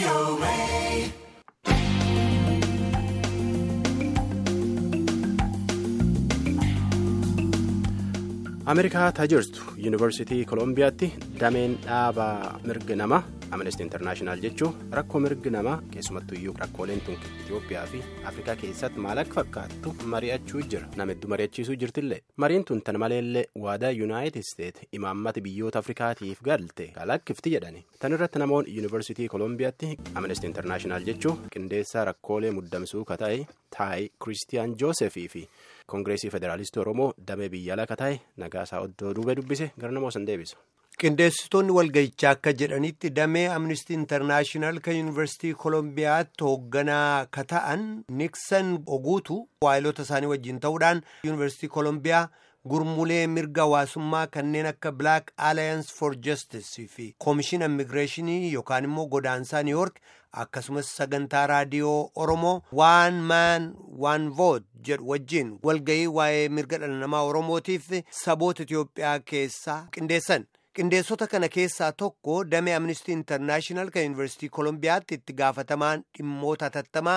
ameerikaa taajirtu yuunivarsiitii koolombiyaatti dameen dhaaba mirga namaa amnestii intarnaashinaal jechuun rakkoo mirgi namaa keessumattuu iyyuu rakkooleen tun itiyoophiyaa fi afrikaa keessatti maal akka fakkaattu mari'achuu jira nama hedduu mari'achiisuu jirtillee mariin tun tan maleellee waadaa yuunaayitid isteet imaammata biyyoota afrikaatiif galte kalakkifti jedhani tan irratti namoonni yuunivarsiitii koolombiyaatti amnestii intarnaashinaal jechuun qindeessaa rakkoolee muddamsuu kata'e taayi kiristiyaan joosefii fi koongireesii federaalistii oromoo damee biyya alaa kata'e nagaasaa oddoo duubee dubbise gara namoo san deebisa. qindeessitoonni walgahichaa akka jedhanitti damee amnistii intarnaashinaal kan yuunivarsiitii koolombiyaatti hoogganaa ka ta'an niksan oguutu waayilota isaanii wajjin ta'uudhaan yuunivarsiitii koolombiyaa gurmulee mirga hawaasummaa kanneen akka black alliance for justice fi koomishin immigireeshinii yookaan immoo godaansaa niw yoork akkasumas sagantaa raadiyoo oromoo waan maan waan voot jedhu wajjin walgahii waa'ee mirga dhala namaa oromootiif saboota itiyoophiyaa keessaa qindeessan. qindeessota kana keessaa tokko damee amnistii intarnaashinaal kan yuunivarsiitii koolombiyaatti itti gaafatamaan dhimmoota hatattamaa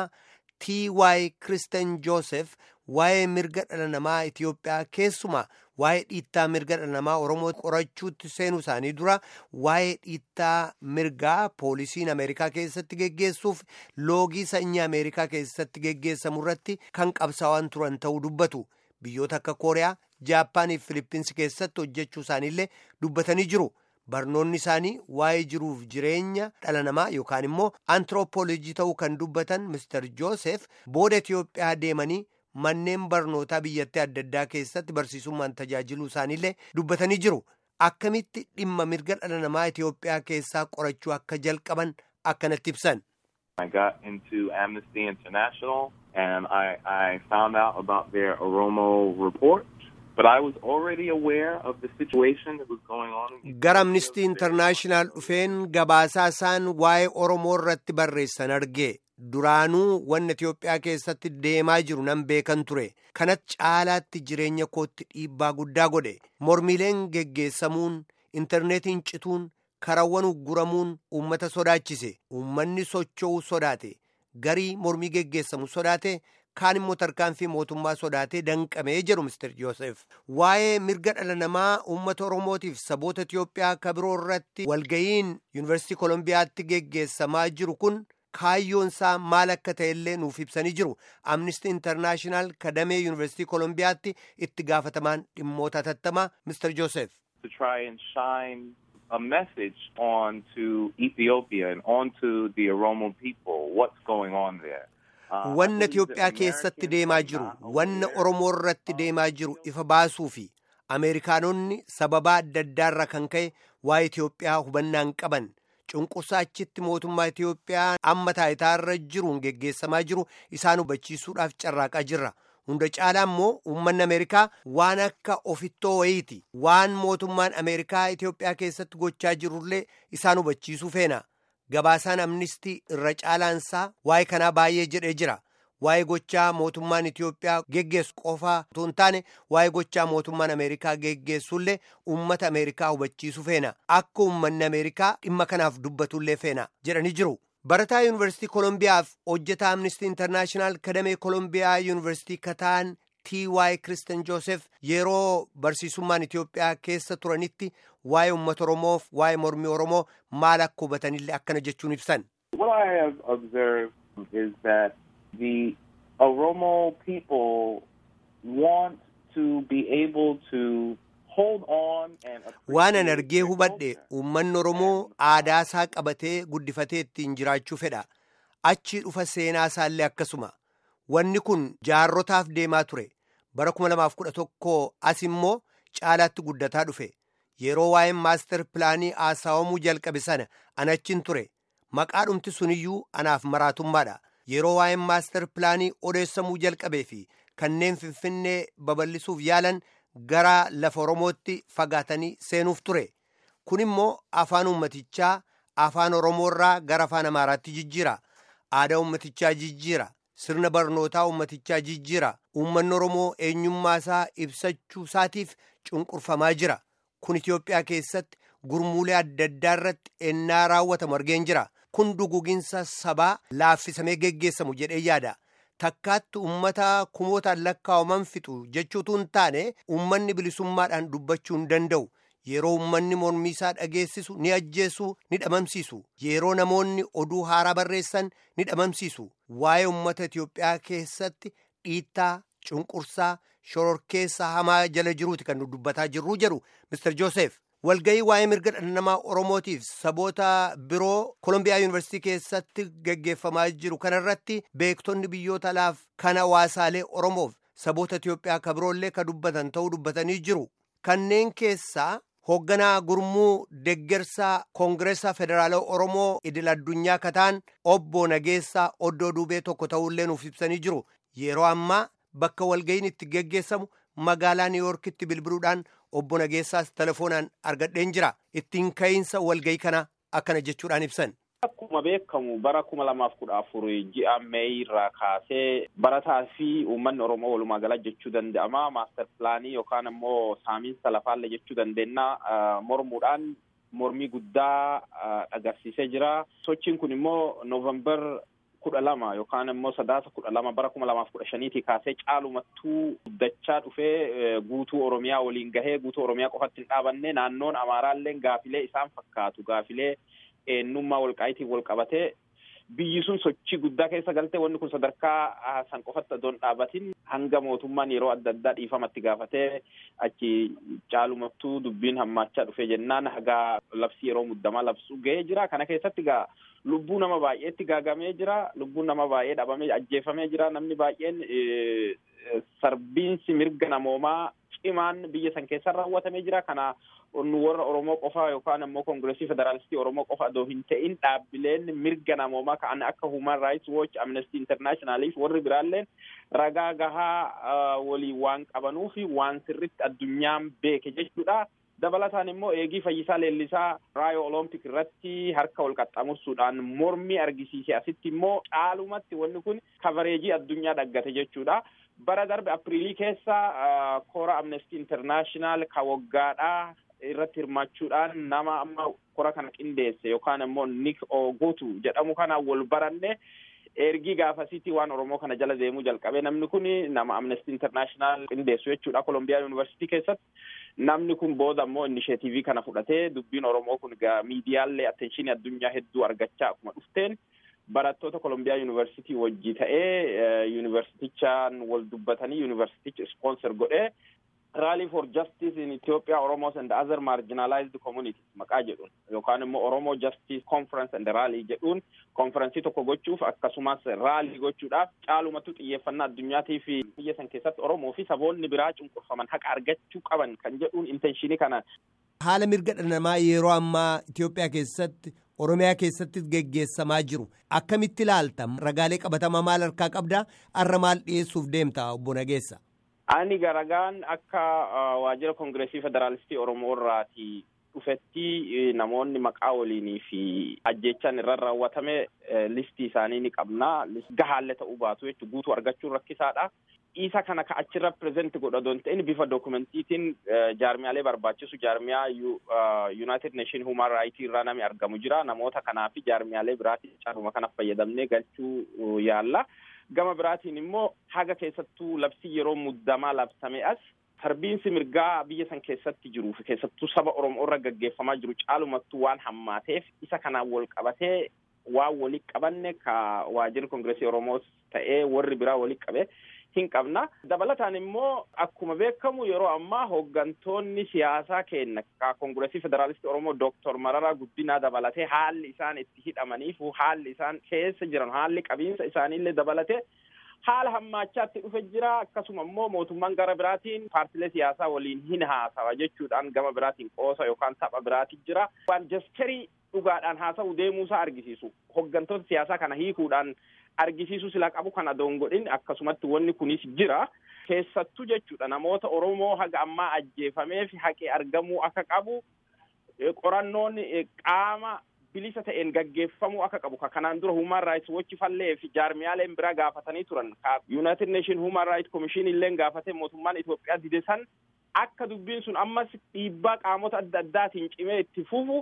ty kiristen joosef waa'ee mirga dhala namaa itiyoophiyaa keessumaa waa'ee dhiittaa mirga dhala namaa oromoo qorachuutti seenuu isaanii dura waa'ee dhiittaa mirgaa poolisiin ameerikaa keessatti geggeessuuf loogii sanyii ameerikaa keessatti geggeessamu irratti kan qabsaa'an turan ta'uu dubbatu biyyoota akka kooriyaa. Jaappaanii fi Filippinsi keessatti hojjechuu isaaniillee dubbatanii jiru. Barnoonni isaanii waa'ee jiruuf jireenya dhala namaa yookaan immoo antiroopoolojii ta'uu kan dubbatan Mr. Joosef booda Itiyoophiyaa deemanii manneen barnootaa biyyattii adda addaa keessatti barsiisummaan tajaajiluu isaaniillee dubbatanii jiru. Akkamitti dhimma mirga dhala namaa Itiyoophiyaa keessaa qorachuu akka jalqaban akkanatti ibsan. I got into Amnesty International and I, I found out about their Oromo report. But I was already aware of the situation that was going on. Gara Amnistii Intarnaashinaal dhufeen gabaasaa isaan waa'ee Oromoo irratti barreessan argee duraanuu wanna Itiyoophiyaa keessatti deemaa jiru nan beekan ture. Kanatti caalaatti jireenya kootti dhiibbaa guddaa godhe. Mormiileen geggeessamuun, intarneetiin cituun, karawwan ugguramuun uummata sodaachise. Uummanni socho'uu sodaate. Garii mormii geggeessamu sodaate. kaan immoo tarkaanfii mootummaa sodaatee danqamee jedhu Mr. Joosef. Waa'ee mirga dhala namaa uummata Oromootiif saboota Itiyoophiyaa ka biroo irratti walga'iin Yuunivarsiitii Koolombiyaatti geggeessamaa jiru kun kaayyoon isaa maal akka ta'ellee nuuf ibsanii jiru. Amnistii Intarnaashinaal kadamee Yuunivarsiitii Koolombiyaatti itti gaafatamaan dhimmoota hatattamaa Mr. Joosef. To try and shine a message on to Ethiopia and on to the Oromo people, what's going on there. Wanna Itiyoophiyaa keessatti deemaa jiru, wanna Oromoo irratti deemaa jiru ifa baasuu fi Ameerikaanonni sababaa adda addaarra kan ka'e waa'ee Itiyoophiyaa hubannaan qaban cunqursaa achitti mootummaa Itiyoophiyaa amma taayitaarra jiruun geggeessamaa jiru isaan hubachiisuudhaaf carraaqaa jirra. Hunda caalaa immoo uummanni Ameerikaa waan akka ofittoo wayiiti. Waan mootummaan Ameerikaa Itiyoophiyaa keessatti gochaa jirullee isaan hubachiisuu feena. Gabaasaan amnistii irra caalaansaa waa'ee kanaa baay'ee jedhee jira. Waa'ee gochaa mootummaan Itiyoophiyaa geggeessu qofaa otoo hin taane waa'ee gochaa mootummaan Ameerikaa geggeessullee uummata Ameerikaa hubachiisuu feena. Akka uummanni Ameerikaa dhimma kanaaf dubbatullee feena jedhanii jiru. Barataa Yuunivarsiitii Koolombiyaaf hojjetaa Amnistii Intarnaashinaal kadamee Koolombiyaa Yuunivarsiitii Kataan T.Y. Kiristen Joosef yeroo barsiisummaan Itiyoophiyaa keessa turanitti waa'ee uummata Oromoof waa'ee mormii Oromoo maal akka hubatanillee akkana jechuun ibsan. What I have observed is that the Oromo people want to be able to hold on and Waan an argee hubadhe uummanni Oromoo aadaa isaa qabatee guddifatee ittiin jiraachuu fedha. Achi dhufa seenaa isaallee akkasuma. Wanni kun jaarrotaaf deemaa ture. Bara 2011 as immoo caalaatti guddataa dhufe. Yeroo waa'een maaster pilaanii haasawamuu jalqabe sana an achin ture. Maqaa dhumti suniyyuu anaaf maraatummaadha. Yeroo waa'een maaster pilaanii odeessamuu jalqabee fi kanneen finfinnee babal'isuuf yaalan gara lafa Oromootti fagaatanii seenuuf ture. Kun immoo afaan uummatichaa afaan Oromoorraa gara afaan Amaaraatti jijjiira. Aadaa uummatichaa jijjiira. Sirna barnootaa uummatichaa jijjiira. Uummanni Oromoo eenyummaa isaa ibsachuu isaatiif cunqurfamaa jira. Kun Itiyoophiyaa keessatti gurmuulee adda addaa irratti ennaa raawwatamu argeen jira. kun duguginsa sabaa laaffisamee geggeessamu jedhee yaada. Takkaatti uummata kumootaan lakkaawaman fixu jechuutu hin taane uummanni bilisummaadhaan dubbachuu hin danda'u. Yeroo uummanni mormiisaa dhageessisu ni ajjeesu ni dhabamsiisu. Yeroo namoonni oduu haaraa barreessan ni dhabamsiisu. Waa'ee uummata Itiyoophiyaa keessatti dhiittaa, cunqursaa, shororkeessa hamaa jala jiruuti kan nu dubbataa jirru jedhu Mr. Joseph. Walga'ii waa'ee mirga dhala namaa Oromootiif saboota biroo Kolombiyaa Yuunivarsiitii keessatti gaggeeffamaa jiru kanarratti beektonni biyyoota alaaf kan hawaasaalee Oromoof saboota Itiyoophiyaa ka biroollee ka dubbatan ta'uu dubbatanii jiru. Kanneen keessaa hoogganaa gurmuu deggersaa koongireesaa federaalaa Oromoo idil addunyaa kataan obbo Nageessaa Oddoo Duubee tokko ta'ullee nuuf ibsanii jiru. Yeroo ammaa bakka walga'iin itti geggeessamu magaalaa Niiwuorkitti bilbiluudhaan obbo Nageessaas telefoonaan argadheen jira. Ittiin ka'iinsa walga'ii kana akkana jechuudhaan ibsan. Akkuma beekamu bara kuma lamaaf kudha afur ji'a Meey irraa kaasee barataa fi uummanni Oromoo walumaa gala jechuu danda'ama. Maaster pilaanii yookaan immoo saamiinsa lafaallee jechuu dandeenya. Mormuudhaan mormii guddaa agarsiisee jira. Sochiin kun immoo Noovembar kudha lama yookaan immoo sadaasa kudha lama bara kuma lamaaf kudha shaniitii kaasee caalumattuu guddachaa dhufee guutuu Oromiyaa waliin gahee guutuu Oromiyaa qofatti hin dhaabanne naannoon Amaaraallee gaafilee isaan fakkaatu gaafilee eenyummaa walqaayitiin wal qabatee biyyi sun sochii guddaa keessa galtee wanni kun sadarkaa san qofatti odoon dhaabatin hanga mootummaan yeroo adda addaa dhiifamatti gaafatee achi caalumattuu dubbiin hammaachaa dhufee jennaan hagaa labsii yeroo muddamaa labsuu ga'ee jira kana keessatti gaa lubbuu nama baay'eetti gaagamee jira lubbuun nama baay'ee dhabamee ajjeefamee jira namni baay'een sarbiinsi mirga namoomaa cimaan biyya san keessa raawwatamee jira kana nu warra Oromoo qofa yookaan immoo Koongireesii Federaalistii Oromoo qofa adoo hin ta'in dhaabbileen mirga namoomaa ka'an akka Human Rights Watch, Amnesty International fi warri biraalleen ragaa gahaa walii waan qabanuu fi waan sirritti addunyaan beeke jechuudha. Dabalataan immoo eegii fayyisaa leellisaa raayoo olompik irratti harka wal qaxxamursuudhaan mormii argisiise asitti immoo caalumatti wanni kun kavareejii addunyaa dhaggate jechuudha. Bara darbe Apiriilii keessa koora Amnesty International ka waggaadhaa irratti hirmaachuudhaan nama amma kora kana qindeesse yookaan immoo Nick Ogutu jedhamu kana wal baranne ergii gaafasiitii waan Oromoo kana jala deemuu jalqabe namni kun nama Amnesty International qindeessu jechuudha Kolombiyaa Yuunivarsiitii keessatti. Namni kun booda immoo inisheetivii kana fudhatee dubbiin Oromoo kun miidiyaallee atteenshinii addunyaa hedduu argachaa akkuma dhufteen barattoota Kolombiyaa Yuunivarsiitii wajji ta'ee yuunivarsiitichaan wal dubbatanii yuunivarsiitichi ispoonsor godhee Rally for Justice in Ethiopia, Oromos and other marginalized communities maqaa jedhuun yookaan immoo Oromo Justice Conference and Rally jedhuun konferensii tokko gochuuf akkasumas raalii gochuudhaaf caalumatti xiyyeeffannaa addunyaatii fi biyya san keessatti Oromoo fi saboonni biraa cunqurfaman haqa argachuu qaban kan jedhuun intenshinii kana. Haala mirga dhala namaa yeroo ammaa Itoophiyaa keessatti Oromiyaa keessatti geggeessamaa jiru akkamitti ilaalta ragaalee qabatamaa maal harkaa qabdaa har'a maal dhiyeessuuf deemta obbo Nageessa. Ani garagaan akka waajjira Koongireesii Federaalistii Oromoo irraati dhufetti namoonni maqaa waliinii fi ajjechaan irra raawwatame listii isaanii ni qabna. Gahaallee ta'uu baatu jechuun guutuu argachuun rakkisaadha. Isa kana ka achirra pireezenti godha doon ta'in bifa dookumentiitiin jaarmiyaalee barbaachisu jaarmiyaa United Nation Human Rights irraa nami argamu jira. Namoota kanaa fi jaarmiyaalee biraatiin caanuma kana fayyadamnee galchuu yaalla. Gama biraatiin immoo haga keessattuu labsii yeroo muddamaa labsame as sarbiinsi mirgaa biyya san keessatti jiruu fi keessattuu saba Oromoo irra gaggeeffamaa jiru caalumattuu waan hammaateef isa kanaan wal qabatee waan walii qabanne ka waajjirri Koongireesii Oromoos ta'ee warri biraa walii qabe hin qabna. Dabalataan immoo akkuma beekamu yeroo ammaa hooggantoonni siyaasaa keenya ka Koongireesii Federaalistii Oromoo Dooktor Mararaa Guddinaa dabalatee haalli isaan itti hidhamaniif haalli isaan keessa jiran haalli qabiinsa isaaniillee dabalatee haala hammaachaatti dhufe jira akkasuma immoo mootummaan gara biraatiin paartilee siyaasaa waliin hin haasawa jechuudhaan gama biraatiin qoosa yookaan tapha biraati jira waan jaskarii dhugaadhaan haasa'u deemuusaa argisiisu hooggantoota siyaasaa kana hiikuudhaan argisiisu sila qabu kana doongodhin akkasumatti wanni kunis jira keessattuu jechuudha namoota oromoo haga ammaa ajjeefameef haqee argamuu akka qabu qorannoon qaama bilisa ta'een gaggeeffamuu akka qabu ka kanaan dura human rights watch fallee fi jaarmiyaaleen biraa gaafatanii turan ka united nation human rights commission illeen gaafate mootummaan Itoophiyaa dide san akka dubbiin sun ammas dhiibbaa qaamota adda addaatiin cimee itti fufu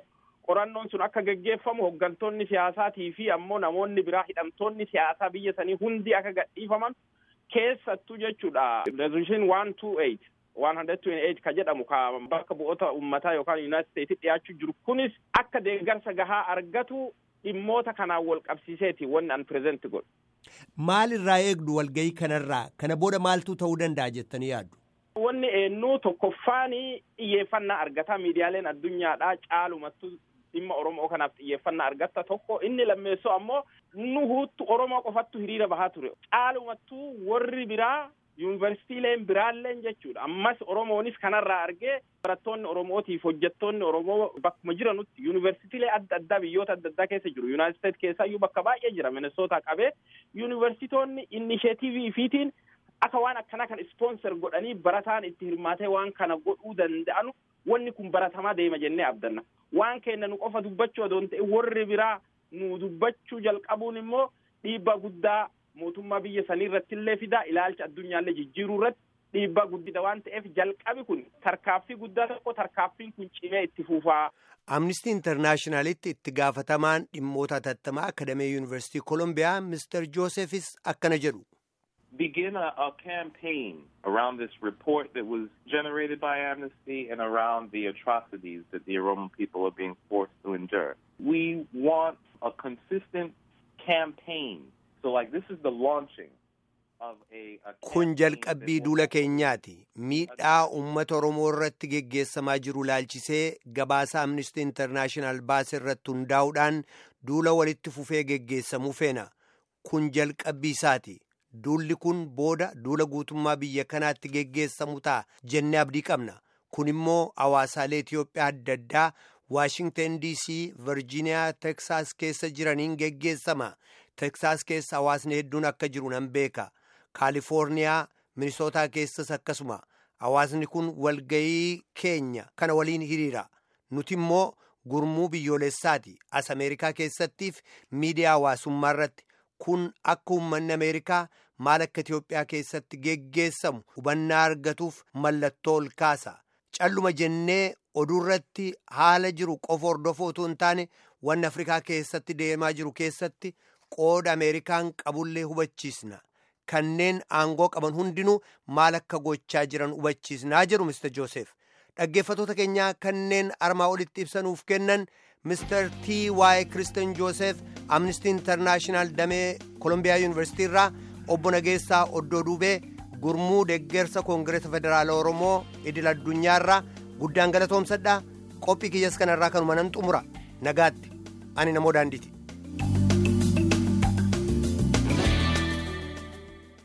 qorannoon sun akka geggeeffamu hooggantoonni siyaasaatii fi ammoo namoonni biraa hidhamtoonni siyaasaa biyya sanii hundi akka gadhiifaman keessattuu jechuudha resolution one two eight one hundred twenty eight ka jedhamu ka bakka bu'oota ummataa yookaan yuunaayitid steetii dhiyaachuu jiru kunis akka deeggarsa gahaa argatu dhimmoota kanaan wal qabsiiseeti wanni an pireezenti godhu. Maal irraa eegdu walgahii kanarraa kana booda maaltu ta'uu danda'a jettanii yaaddu? Wanni eenyu tokkoffaanii xiyyeeffannaa argata miidiyaaleen addunyaadhaa caalumattu dhimma Oromoo kanaaf xiyyeeffannaa argatta tokko inni lammeessoo ammoo nu huuttu Oromoo qofattu hiriira bahaa ture caalumattuu warri biraa yuunivarsiitiileen biraalleen jechuudha ammas oromoonis kanarraa argee barattoonni oromootiif hojjettoonni oromoo bakkuma jiranutti yuunivarsiitiilee adda addaa biyyoota adda addaa keessa jiru yuunaayitid steet keessaa iyyuu bakka baay'ee jira minesootaa qabee yuunivarsiitoonni inisheetivii fiitiin akka waan akkana kan ispoonser godhanii barataan itti hirmaatee waan kana godhuu danda'anu wanni kun baratamaa deema jennee abdanna waan keenya nu qofa dubbachuu odoon ta'e warri biraa nu dubbachuu jalqabuun immoo dhiibbaa guddaa mootummaa biyya sanii irratti illee fidaa ilaalcha addunyaallee jijjiiruu irratti dhiibbaa guddida waan ta'eef jalqabi kun tarkaaffii guddaa tokko tarkaaffiin kun cimee itti fufaa. Amnistii Intarnaashinaalitti itti gaafatamaan dhimmoota hatattamaa Akademee Yuunivarsiitii Kolombiyaa Mr. Joosefis akkana jedhu. begin a, a campaign around this report that was generated by Amnesty and around the atrocities that the Oromo people are being forced to endure. We want a consistent campaign. So, like, this is the launching of a. a Kun jalqabbii duula keenyaati. Miidhaa uummata Oromoo irratti geggeessamaa jiru laalchisee gabaasa Amnesty International baase irratti hundaa'uudhaan duula walitti fufee geggeessamuu feena. Kun jalqabbii isaati. Duulli kun booda duula guutummaa biyya kanaatti geggeessamu ta'a jennee abdii qabna. Kun immoo hawaasaalee Itoophiyaa adda addaa Waashingtan DC, Virgiiniyaa, Teksaas keessa jiraniin geggeessama. Teksaas keessa hawaasni hedduun akka jiru nan beeka. Kaalifoorniyaa, Minisootaa keessas akkasuma. Hawaasni kun walgayii keenya kana waliin hiriira. Nuti immoo gurmuu biyyoolessaati. As Ameerikaa keessattiif miidiyaa hawaasummaa irratti. kun akka uummanni ameerikaa maal akka Itoophiyaa keessatti geggeessamu hubannaa argatuuf mallattoo ol kaasa calluma jennee oduurratti haala jiru qofa hordofuu otoo hin taane wanni afrikaa keessatti deemaa jiru keessatti qooda ameerikaan qabullee hubachiisna kanneen aangoo qaban hundinuu maal akka gochaa jiran hubachiisnaa jedhu Mr. Joosef dhaggeeffatoota keenyaa kanneen armaa olitti ibsanuuf kennan Mr. T. Y. Kristen Joosef Amnesty International damee Kolombiyaa Yuunivarsiitii irraa obbo Nageessaa Oddoo Duubee gurmuu deeggarsa Koongireesa Federaala Oromoo idil addunyaa irraa guddaan galatoomsadha qophii kiyyas kanarraa kanuma nan xumura nagaatti ani namoo daandiiti.